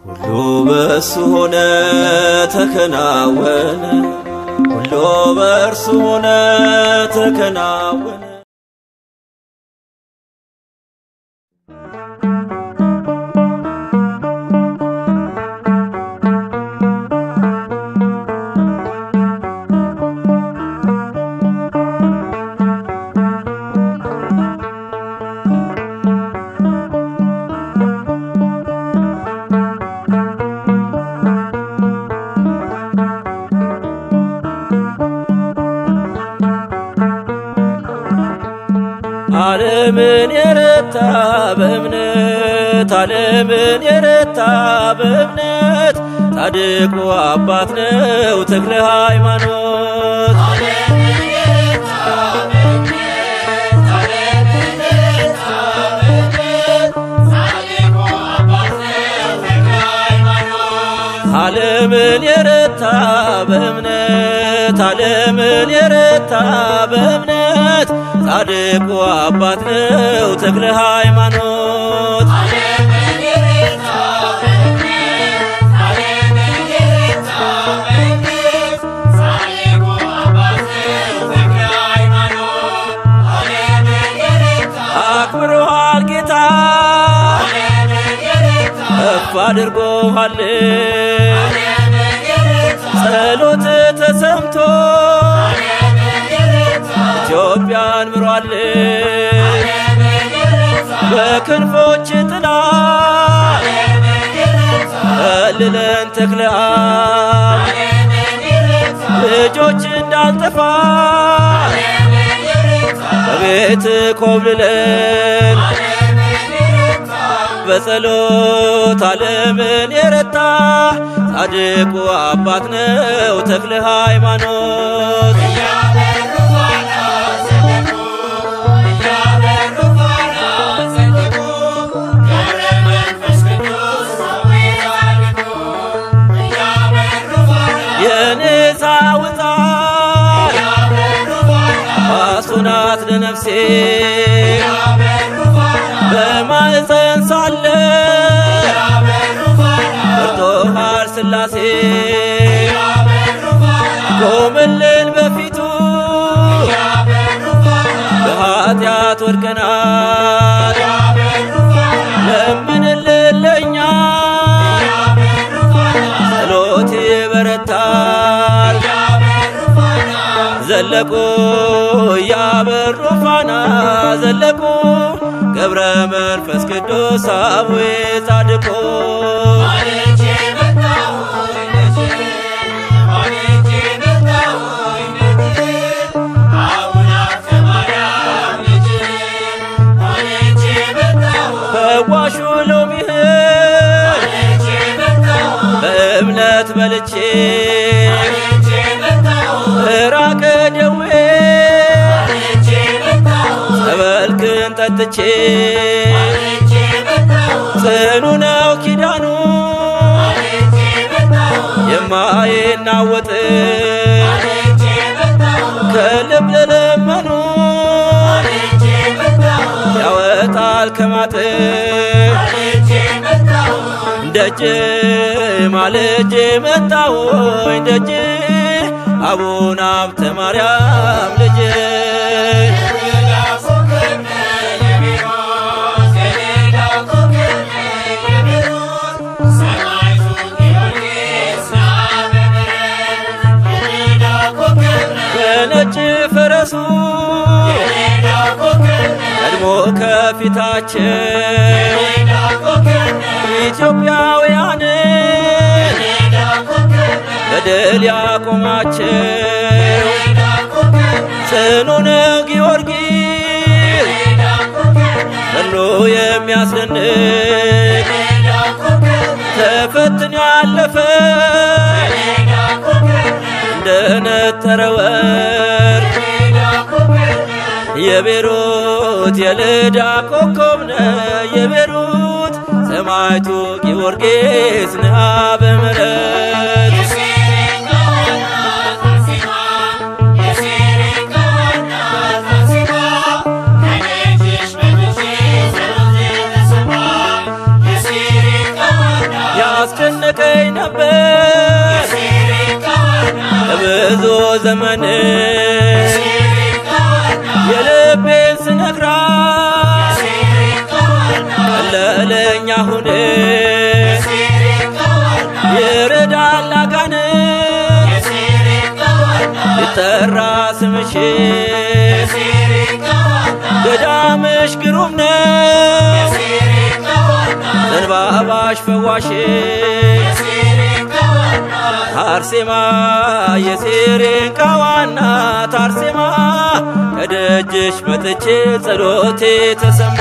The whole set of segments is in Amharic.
ሁሉ በእርሱ ሆነ ተከናወነ፣ ሁሉ በእርሱ ሆነ ተከናወነ። ዓለምን የረታ በእምነት ዓለምን የረታ በእምነት ጻድቁ አባት ነው ተክለ ሃይማኖት። ዓለምን የረታ በእምነት ዓለምን የረታ በእምነት ጻድቁ አባት ነው ተክለ ሃይማኖት። አክብሮሃል ጌታ ከፍ አድርጎሃል ጸሎት ተሰምቶ ኢትዮጵያን ምሯል በክንፎች ጥላ ከልለን ተክለ አብ ልጆች እንዳልጠፋ በቤት ኮብልለን በጸሎት ዓለምን የረታ ጻድቁ አባት ነው ተክለ ሃይማኖት። የንሳ ውጣ ባሱናት ለነፍሴ በማዕፀን ሳለ ፈርቶሃል ሥላሴ ቆምልን በፊቱ በኃጢአት ወድቀናል ለምንልን ለእኛ ጸሎት ይበረታል ዘለቁ እያበሩ ፋና ዘለቁ ገብረ መንፈስ ቅዱስ አቡዬ ጻድቁ ፈዋሹ ሎሚህን በእምነት በልቼ ራቀ ደዌ ጸበልክን ጠጥቼ ጽኑ ነው ኪዳኑ የማይናወጥ ከልብ ለለመኑ ያወጣል ከማጥ ደጅ ማልጄ መጣሁኝ ደጅ አቡነ ሀብተ ማርያም ልጅ በነጭ ፈረሱ ቀድሞ ከፊታቸው ኢትዮጵያውያን በድል ያቆማቸው ጽኑ ነው ጊዮርጊስ ገድሉ የሚያስደንቅ ተፈትኖ ያለፈ እንደነጠረ ወርቅ የቤሩት የልዳ ኮከብ ነህ የቤሩት ሰማዕቱ ጊዮርጊስ ነህ በምሕረት ያስጨ ዘመን የልቤን ስነግራት ቀለለኝ አሁን ይረዳል አጋንንት ይጠራ ስምሽ ገዳምሽ ግሩም ነው ዘንባባሽ ፈዋሽ አርሴማ የሴሬንቃ ዋና ታርሴማ ከደጅሽ መጥቼ ጸሎቴ ተሰማ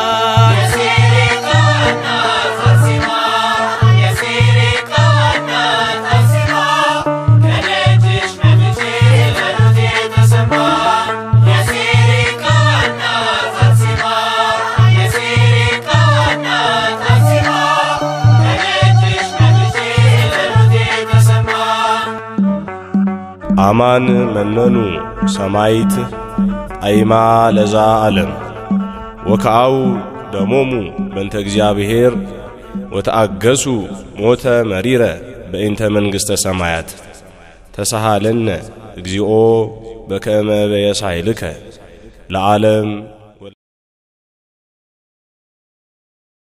አማን መነኑ ሰማይት አይማ ለዛ ዓለም ወከአው ደሞሙ በእንተ እግዚአብሔር ወተአገሱ ሞተ መሪረ በእንተ መንግሥተ ሰማያት ተሳሃለነ እግዚኦ በከመ በየሳይልከ ለዓለም